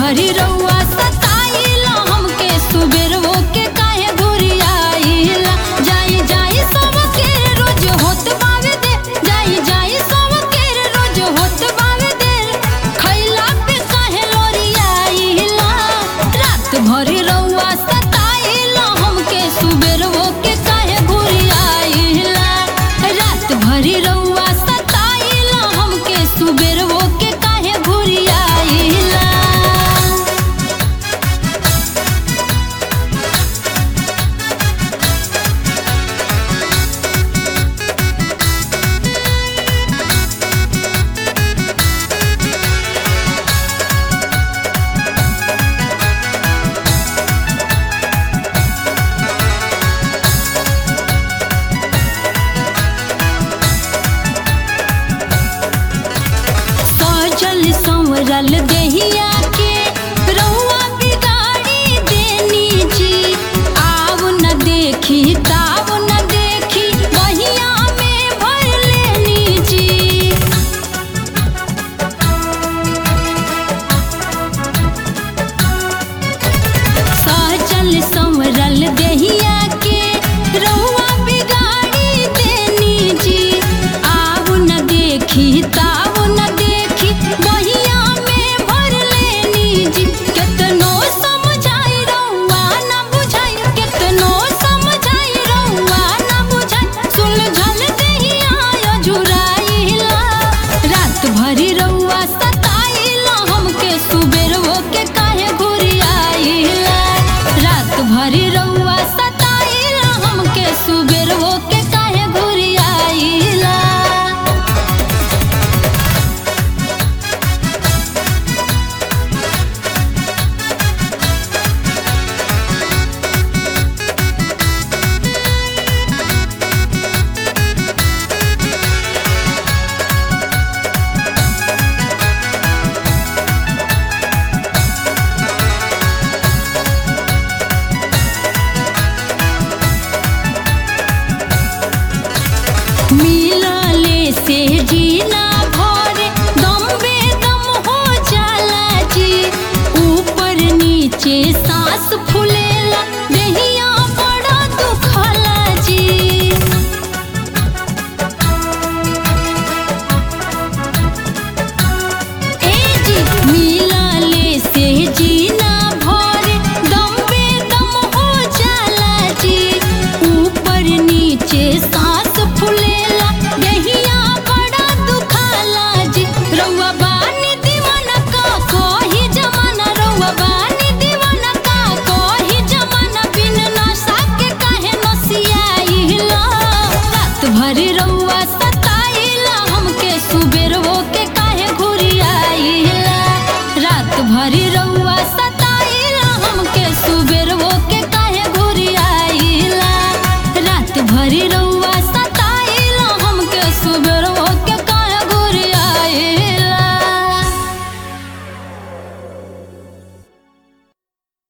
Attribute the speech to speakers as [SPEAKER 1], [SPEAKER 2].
[SPEAKER 1] भरी रउआ सताइला हमके सुबेरवो के काहे घुरियाइला जाई जाई सब के रोज होत बावे दे जाई जाई सब के रोज होत बावे दे खैला पे काहे लोरियाइला रात भरी रउआ सताइला हमके सुबेरवो के काहे घुरियाइला रात भरी रउआ सताइला हमके सुबेरवो के काहे घुरियाइला सजल संवरल देहिया के रउआ बिगाड़ी देनी जी आव न देखी ताव न देखी बहिया में भर लेनी जी सजल संवरल देहिया के रउआ बिगाड़ी देनी जी आव न देखी ताव न देखी बहिया में भर लेनी जी केतनो समझाई रउआ न बुझाई केतनो समझाई रउआ न बुझाई सुलझल देहिया जुराइला रात भरी रउआ सताइला हमके सुबेरवो के काहे घुरियाइला रात भरी रउआ सताइला हमके सुबेरवो के काहे घुरियाइला मिलले से जीना भरे दम बेदम हो जाला जी ऊपर नीचे सांस फूलेला देहिया बड़ा दुखला जी ए जी मिलले से जीना भरे दम बेदम हो जाला जी ऊपर नीचे सांस फूलेला देहिया बड़ा दुखाला जी रउआ बानी दीवाना का कोही जमाना रउआ बानी दीवाना का कोही जमाना बिन नशा के काहे नसियाइला रात भरी रउआ सताइला हमके सुबेरवो के काहे घुरियाइला रात भरी रउआ सताइला हमके सुबेरवो